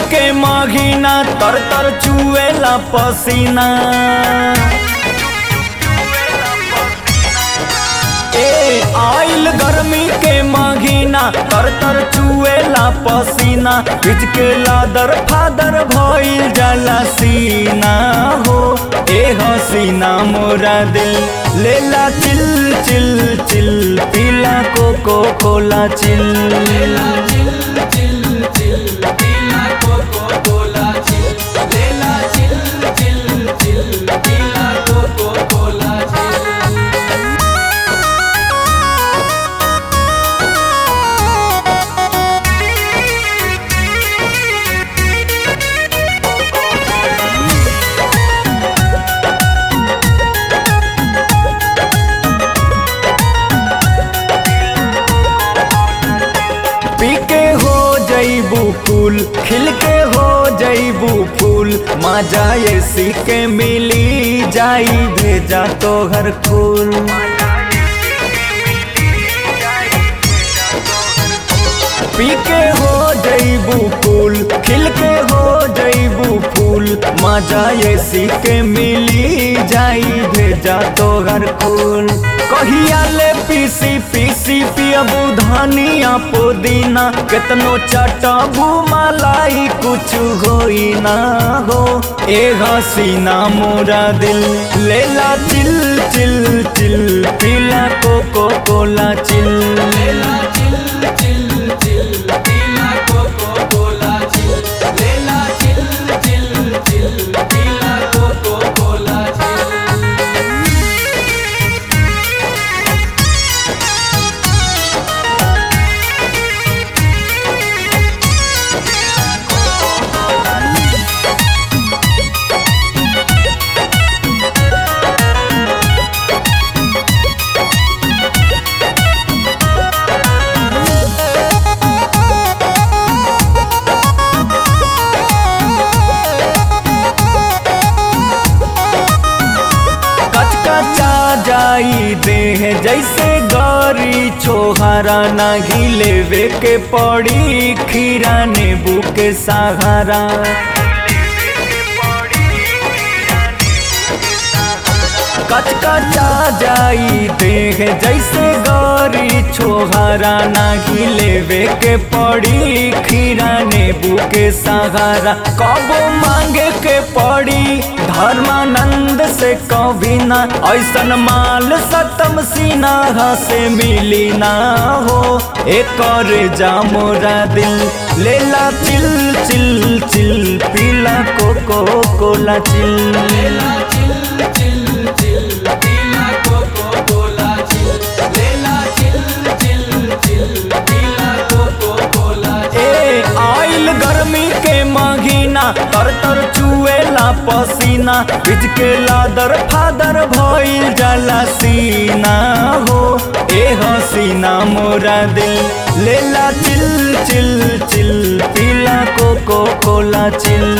के महीना तर तर चुएला पसीना ए आइल गर्मी के महीना तर तर चुएला पसीना बिच के लादर फादर भइल जाला सीना हो ए हसीना मोरा दिल लेला चिल चिल चिल पीला कोको कोला चिल लेला चिल चिल चिल पीला कोको कोला चिल लेला चिल चिल चिल पीला कोको कोला चिल पी के हो जईबू फूल खिल के हो जईबू फूल मजा ऐसी के मिली जाई भेजा तो हर फूल पी के हो जईबू फूल खिल के हो जईबू फूल मजा ऐसी के मिली जाई भेजा तो हर फूल कहिया ले पीसी पीसी पियबू धनिया पुदीना केतनो चटबू मलाई कुछ होई ना हो ए हसीना मोरा दिल लेला चिल चिल चिल पीला कोको कोला चिल लेला चिल चिल चिल पीला कोको कोला चिल लेला चिल चिल चिल पीला कोको कोला चिल कचकचा जाई देह जैसे गौरी छोहरा ना घिलेवे के पड़ी खीरा नींबू के सहारा कचकचा जाई देह जैसे गौरी छोहरा ना घिलेवे के पड़ी खीरा नींबू के सहारा कबो मांगे के पड़ी धर्मानंद से कभी ना ऐसन माल सतम सीना से मिली ना हो एक और जा मोरा दिल लेला चिल चिल चिल पीला कोको कोला चिल लेला चिल चिल चिल पीला कोको कोला चिल लेला चिल चिल चिल पीला कोको कोला ए आइल गर्मी के महीना तर तर चुएला पसीना बिच के लादर फादर भइल जाला सीना हो ए हसीना मोरा दिल लेला चिल चिल चिल पीला कोको कोला चिल